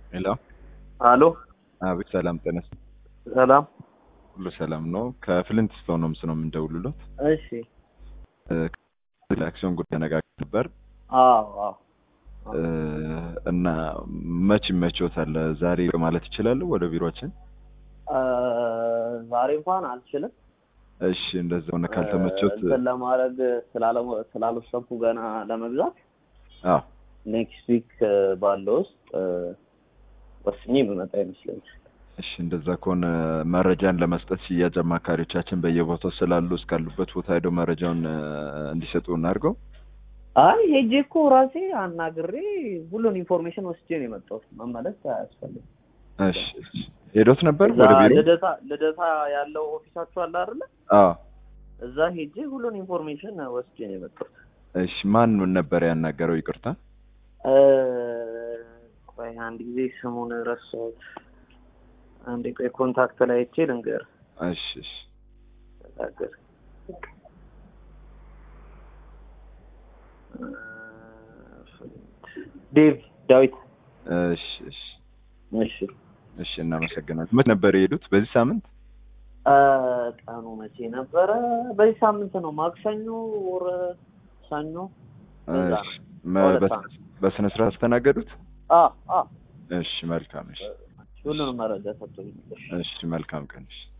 ሄሎ አሎ አቤት፣ ሰላም ጤና ይስጥ- ሰላም። ሁሉ ሰላም ነው። ከፍሊንት ስቶን ነው ምስነው የምንደውልሎት እሺ። አክሲዮን ጉዳይ ተነጋግረን ነበር አዎ አዎ። እ፣ እና መች ይመችዎታል? ዛሬ ማለት ይችላሉ ወደ ቢሮችን? እ፣ ዛሬ እንኳን አልችልም። እሺ፣ እንደዛ ሆነ ካልተመቾት እንትን ለማድረግ ስላለ- ስላልወሰንኩ ገና ለመግዛት አዎ ኔክስት ዊክ ባለው ውስጥ እ፣ ወስኜ የምመጣ ይመስለኛል። እሺ እንደዛ ከሆነ መረጃን ለመስጠት ሽያጭ አማካሪዎቻችን በየቦታው ስላሉ እስካሉበት ቦታ ሄደው መረጃውን እ፣ እንዲሰጡ እናድርገው። አይ ሄጄ እኮ ራሴ አናግሬ ሁሉን ኢንፎርሜሽን ወስጄ ነው የመጣሁት። መመለስ አያስፈልግም። እሺ እሺ። ሄዶት ነበር እዛ ወደ ቢሮ? ልደታ ልደታ ያለው ኦፊሳችሁ አለ አይደለ? አዎ። እዛ ሄጄ ሁሉን ኢንፎርሜሽን ወስጄ ነው የመጣሁት። እሺ ማን ነበር ያናገረው? ይቅርታ። እ፣ ቆይ አንድ ጊዜ ስሙን ረሳሁት። አንዴ ቆይ ኮንታክት ላይ አይቼ ልንገር እሺ እሺ። ተናገር ዴቭ ዳዊት። እሺ እሺ እሺ እሺ። እናመሰግናለን። መች ነበር የሄዱት? በዚህ ሳምንት? እ፣ ቀኑ መቼ ነበረ? በዚህ ሳምንት ነው። ማክሰኞ ወር ሰኞ በዛ እሺ። ነው። መ- ሁለት በስ- ሳምንት። በስነ ስርዓት አስተናገዱት? አ አ እሺ መልካም። እሺ ሁሉንም መረጃ ሰጥቶኝ። እሺ መልካም ቀን። እሺ